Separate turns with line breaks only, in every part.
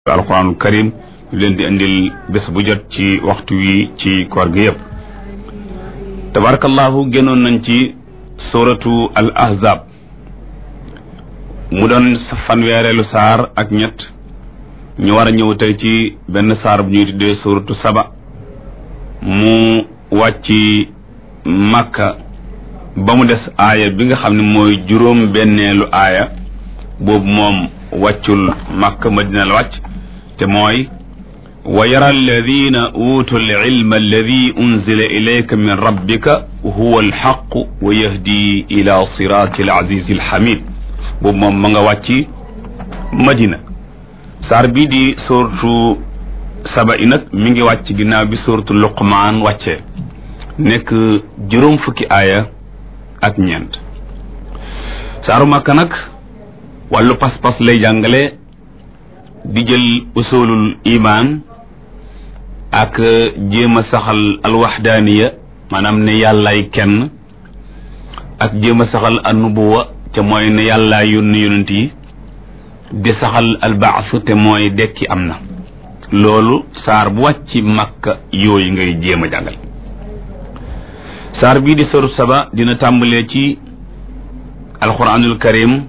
alquranul karim ñu leen di indil bés bu jot ci waxtu wi ci koor gi yëpp tabarakallahu génnoon nañ ci suratu al ahzab mu doon fanweereelu saar ak ñett ñu war a ñëw tey ci benn saar bu ñuy tuddee suratu saba mu wàcc màkka ba mu des aaya bi nga xam ne mooy juróom benneelu aaya boobu moom wàccul màkka madina la wàcc te mooy wa yara alladina utu alilma alladi unzila ilayka min rabbika huwa alxaqu wa yahdi ila sirati alazizi alhamid boobu moom ma nga wàcc madina saar bii di suratu saba i nag mi ngi wàcc ginnaaw bi suratu luqmaan wàccee nekk juróom fukki aaya ak ñeent saaru màkka nag wàllu pas-pas lay jàngale di jël usulul iman ak jéem a saxal alwaxdaaniya maanaam ne yàllaay kenn ak jéem a saxal annubuwa te mooy ne yàllaay yónni yonent yi di saxal albaas te mooy dekki am na loolu saar bu wàcc makka yooyu ngay jéem a jàngal saar bii di soru saba dina tàmbalee ci alquranul karim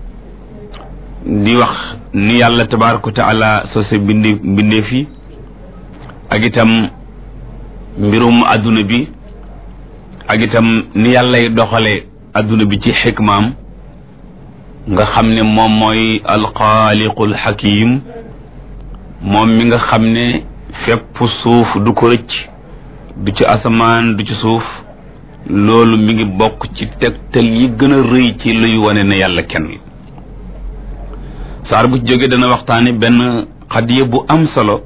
di wax ni yàlla tabaaraka wa taala sose bindi mbindee fi ak itam mbirum adduna bi ak itam ni yàllay doxale adduna bi ci xikmaam nga xam ne moom mooy alxaaliqul xakim moom mi nga xam ne fépp suuf du ko rëcc du ci asamaan du ci suuf loolu mi ngi bokk ci tegtal yi gën a rëy ci luy wane ne yàlla kenn saar bu ci jógee dana waxtaane benn xadiya bu am solo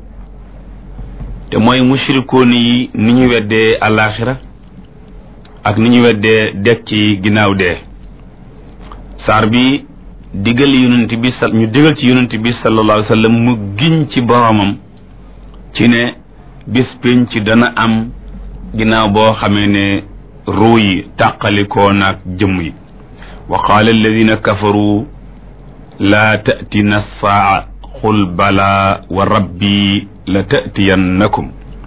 te mooy mushrikoon yi ni ñu weddee alaaxira ak ni ñu weddee dekk ci ginnaaw dee saar bi digal yonent bi sa ñu digal ci yonent bi sallallahu alayhi wa sallam mu giñ ci boromam ci ne bis pénc dana am ginnaaw boo xamee ne ruu yi tàqalikoo naag jëmm yi wa qaala alladina kafaru laa tatina saa xul bala wa rabbi la tatiyannakum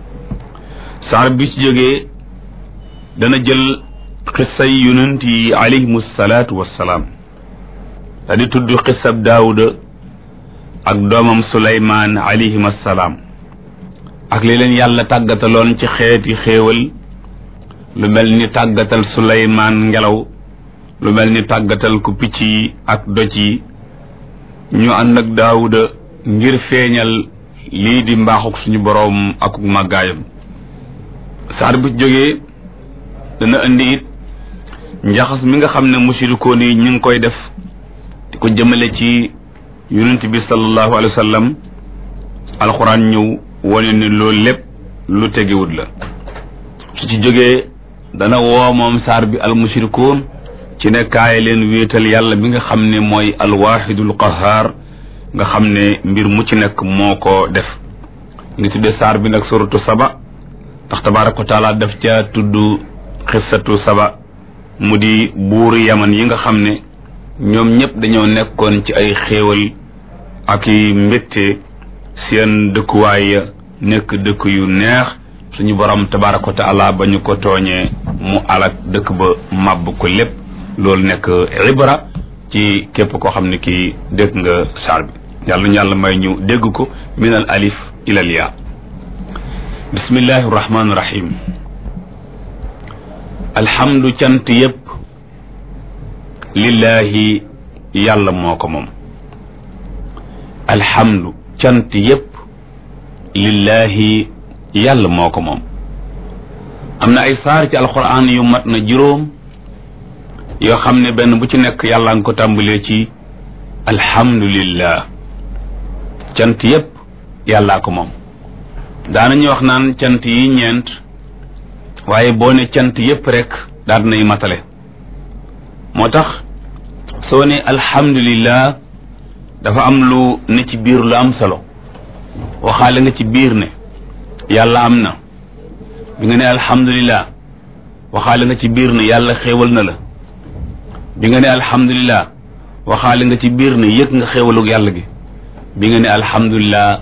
saar bi ci jógee dana jël xissay yonent yi alayhim salaatu wassalaam da di tudd xissab daawuda ak doomam suleymaan alayhim assalaam ak li leen yàlla tàggataloon ci xeeti xéewal lu mel ni tàggatal suleymaan ngelaw lu mel ni tàggatal ku picc yi ak doj yi ñu ànd ak daawuda ngir feeñal lii di mbaaxuk suñu boroom ak màggaayam saar bu jógee dana indi it njaxas mi nga xam ne musirikoon yi ñu ngi koy def di ko jëmale ci yonent bi sallallahu alayhi wa sallam alxuraan ñëw wane ni loolu lépp lu tegewut la su ci jógee dana woo moom saar bi al musirikoon ci ne kaay leen wéetal yàlla bi nga xam ne mooy alwaxidul qahaar nga xam ne mbir mu ci nekk moo ko def ngi tuddee saar bi nag suratu saba ndax tabaaraka wa taala daf ca tudd xissatu saba mu di buuri yaman yi nga xam ne ñoom ñëpp dañoo nekkoon ci ay xéewal ak i mbégte seen dëkkuwaay ya nekk dëkk yu neex suñu borom tabaaraka wa taala ba ñu ko tooñee mu alak dëkk ba màbb ko lépp loolu nekk ibra ci képp koo xam ne kii dégg nga saar bi yàlla ñu yàlla may ñu dégg ko min al alif ila al yaa bismillahi rahmaani rahim alhamdu cant yépp lillahi yàlla moo ko moom alhamdu cant yépp lillahi yàlla moo ko moom am na ay saar ci alquran yu mat na juróom yoo xam ne benn bu ci nekk yàlla nga ko tàmbalee ci alhamdulillah cant yépp yàllaa ko moom daanañu wax naan cant yi ñeent waaye boo ne cant yépp rek daal nay matale moo tax soo ne alhamdulillah dafa am lu ne ci biir lu am solo waxaale nga ci biir ne yàlla am na bi nga ne alhamdulillah waxaale nga ci biir ne yàlla xéewal na la bi nga ne alhamdulillah waxaale nga ci biir ne yëg nga xéewalug yàlla gi bi nga ne alhamdulilah